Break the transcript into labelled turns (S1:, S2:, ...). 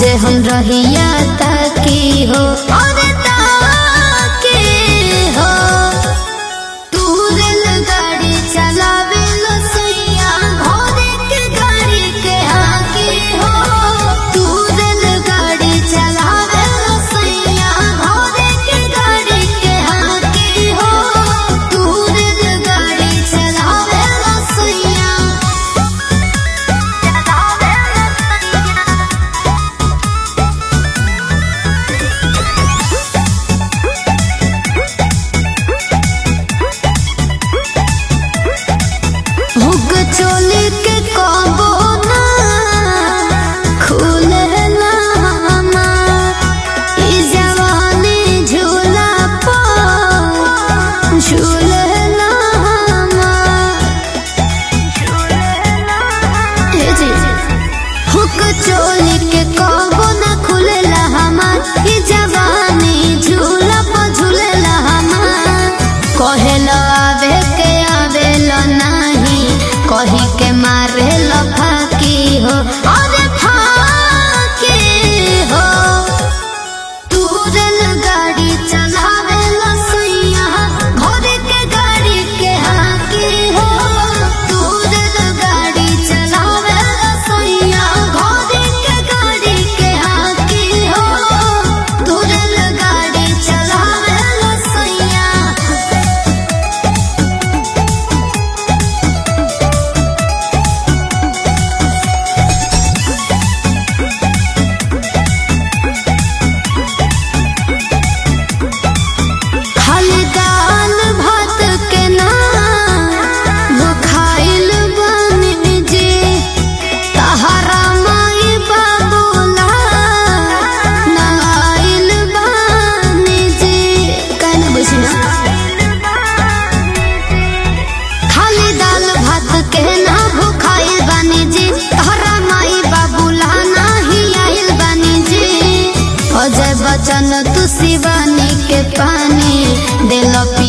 S1: रोजे हम रहिया ताकी हो और ताकी हो तू रेलगाड़ी चलावे लो सैया भोरे के गाड़ी के आगे हो तू रेलगाड़ी चलावे लो सैया भोरे के गाड़ी के आगे हो तू रेलगाड़ी चलावे लो सैया चलावे लो सैया हुक चोली के कबो ना खुले ना हमार ई जवानी झूला पर झूले ना हमार हे जी हुक चोली के कबो ना खुलेला हमार ई जवानी झूला पर झूलेला हमार कहेला आवे के आवेला नाही कही के मारे फाकी हो अरे फाकी हो तू रेलगाड़ी चलावे ला सैया घर के गाड़ी के हाकी हो तू रेलगाड़ी चलावे ला सैया घर के गाड़ी के हाकी हो तू रेलगाड़ी चलावे ला सैया खाली दाल भात के ना भुखाइल बानी जी तहरा माई बाबूला नाइल बानी जी कहने बुझना खाली दाल भात के ना भुखाइल बानी जी तहरा माई बाबूला नाही आइल बानी जी अजय बचन तू शिवानी के पानी दिल